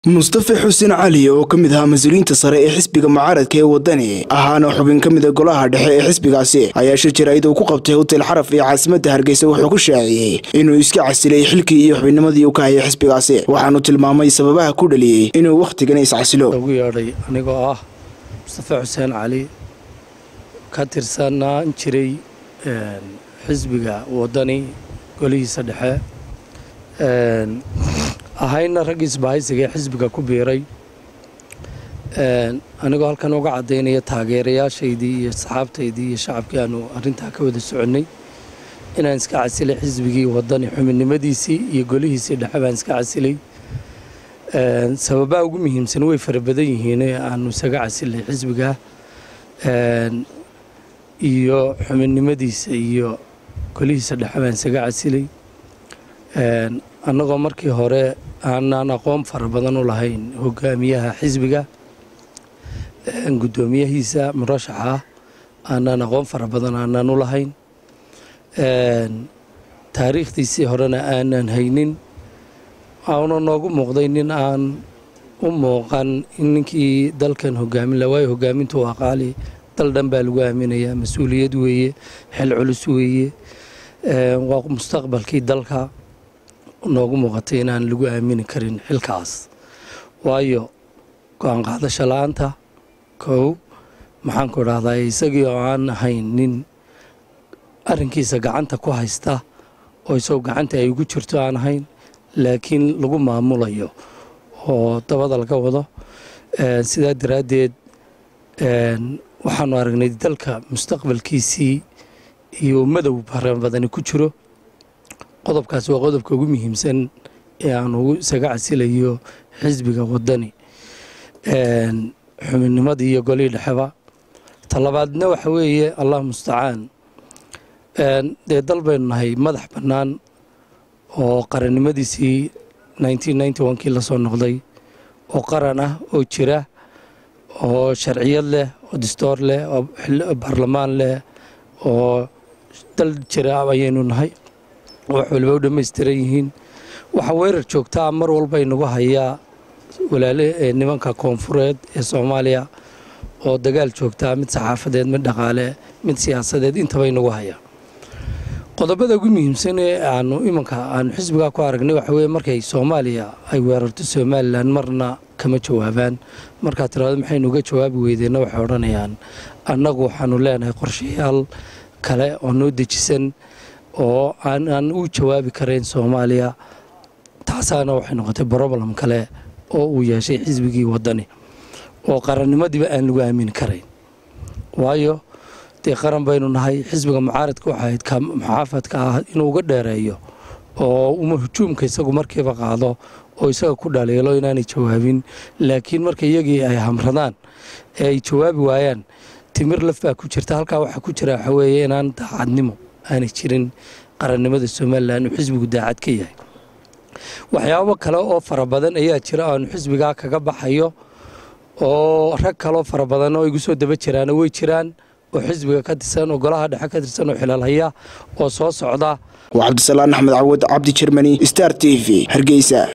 mustafe xuseen cali oo ka mid ahaa mas-uuliyiinta sare ee xisbiga mucaaradka ee wadani ahaana xubin ka mida golaha dhexe ee xisbigaasi ayaa shir jaraa'id uu ku qabtay hotel xaraf ee caasimadda hargeysa wuxuu ku shaaciyey inuu iska casilay xilkii iyo xubinnimadii uu ka hayay xisbigaasi waxaanu tilmaamay sababaha ku dhaliyey inuu wakhtigan iscasilo ugu yeedhay anigoo ah mustafe xuseen cali ka tirsanaan jiray xisbiga wadani golihiisa dhexe ahayna raggii isbahaysiga ee xisbiga ku biiray anigoo halkan uga caddaynaya taageerayaashaydii iyo saxaabtaydii iyo shacabkii aanu arrintaa ka wada soconnay inaan iska casilay xisbigii wadani xubinnimadiisii iyo golihiisii dhexe baan iska casilay sababaha ugu muhiimsan way fara badan yihiin ee aanu isaga casilay xisbiga iyo xubinnimadiisa iyo golihiisa dhexe baan isaga casilay annagoo markii hore aanaan aqoon fara badan u lahayn hogaamiyaha xisbiga guddoomiyahiisa murashaxa aanaan aqoon fara badan aanaan u lahayn taariikhdiisii horena aanaan haynin auna noogu muuqday nin aan u muuqan in ninkii dalkan hogaamin la waayo hogaamintu waa qaali dal dhan baa lagu aaminayaa mas-uuliyad weeye xil culus weeye waa mustaqbalkii dalka noogu muuqatay inaan lagu aamini karin xilkaas waayo go-aan qaadasho la-aanta kow maxaanku idhahdaa isagii oo aan ahayn nin arrinkiisa gacanta ku haysta oo isagoo gacanta ay ugu jirto aan ahayn laakiin lagu maamulayo oo dabada laga wado sidaa daraaddeed waxaanu aragnay dalka mustaqbalkiisii iyo madow bara badani ku jiro qodobkaas waa qodobka ugu muhiimsan ee aan ugu isaga casilayo xisbiga wadani xubinnimadii iyo golihii dhexeba talabaadna waxa weeye allah mustacaan dee dal baynu nahay madax bannaan oo qarannimadiisii kii lasoo noqday oo qaran ah oo jira oo sharciyad leh oo distoor leh oo baarlamaan leh oo dal jira ayaynu nahay wax waliba u dhammaystiran yihiin waxaa weerar joogtaa mar walba inagu hayaa walaale nimanka koonfureed ee soomaaliya oo dagaal joogtaa mid saxaafadeed mid dhaqaale mid siyaasadeed intaba inagu hayaa qodobada ugu muhiimsan ee aanu imanka aanu xisbigaa ku aragnay waxa weye markay soomaaliya ay weerarto somalilan marna kama jawaabaan markaa tiraado maxaynu uga jawaabi weydeenna waxay odhanayaan annagu waxaanu leenahay qorshayaal kale oo noo dejisan oo aanaan u jawaabi karayn soomaaliya taasaana waxay noqotay broblem kale oo uu yeeshay xisbigii wadani oo qarannimadiiba aan lagu aamini karayn waayo dee qaran baynu nahay xisbiga mucaaradka waxa ahayd muxaafadka ah inuu uga dheereeyo oo uma hujuumka isagu markiiba qaado oo isaga ku dhaliilo inaanay jawaabin laakiin marka iyagii ay hamradaan ee ay jawaabi waayaan timir laf baa ku jirta halkaa waxaa ku jira waxa weeye inaan daacadnimo aanay jirin qarannimada somalilan uu xisbigu daacad ka yahay waxyaabo kale oo fara badan ayaa jira aanu xisbigaa kaga baxayo oo rag kaloo fara badan oo igu soo daba jiraana way jiraan oo xisbiga ka tirsan oo golaha dhexe ka tirsan oo xilaalhaya oo soo socda waa cabdisalaan axmed cawad cabdi jermani star t v hargeysa